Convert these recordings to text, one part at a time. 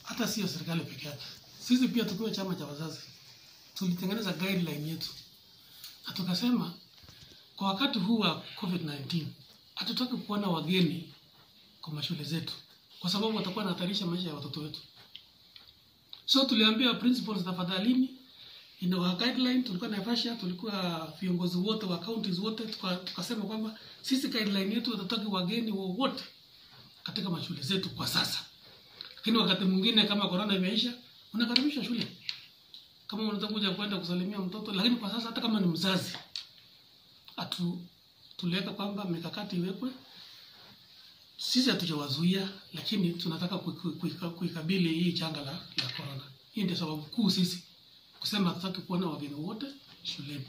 hata sio serikali peke yake. Sisi pia tukiwa chama cha wazazi tulitengeneza guideline yetu na tukasema kwa wakati huu wa COVID-19 hatutaki kuona wageni kwa mashule zetu, kwa sababu watakuwa wanahatarisha maisha ya watoto wetu. So tuliambia principals, tafadhalini, in our guideline, tulikuwa Naivasha, tulikuwa viongozi wote wa counties wote, tuka- tukasema kwamba sisi guideline yetu hatutaki wageni wowote katika mashule zetu kwa sasa, lakini wakati mwingine kama corona imeisha, unakaribisha shule kama unataka kuja kwenda kusalimia mtoto, lakini kwa sasa hata kama ni mzazi atu tuliweka kwamba mikakati iwekwe. Sisi hatujawazuia, lakini tunataka kui- kui- kui- kuikabili hii janga la, la corona. Hii ndio sababu kuu sisi kusema hatutaki kuona wageni wote shuleni.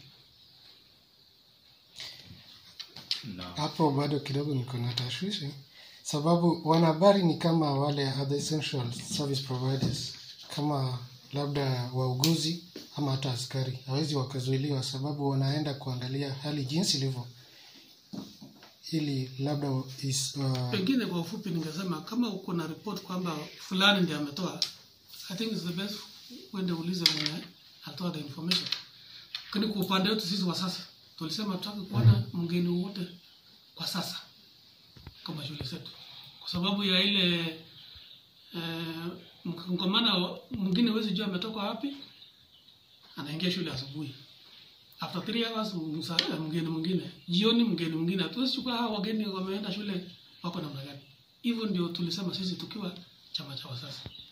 na hapo bado kidogo niko na tashwishi sababu wanahabari ni kama wale other essential service providers kama labda wauguzi ama hata askari hawezi wakazuiliwa sababu wanaenda kuangalia hali jinsi ilivyo ili labda is, uh, Pengine kwa ufupi ningesema kama uko na report kwamba fulani ndiye ametoa, I think it's the best uende uulize mwenye alitoa the information. Lakini kwa upande wetu sisi wa sasa tulisema tutaki kuona mgeni wowote kwa sasa kama shule zetu, kwa sababu ya ile eh, mkongamano mwingine huwezi jua ametoka wapi, anaingia shule asubuhi after three hours msa- mgeni mwingine jioni mgeni mwingine hatuwezi chukua hawa wageni wameenda shule wako namna gani hivyo ndio tulisema sisi tukiwa chama cha wazazi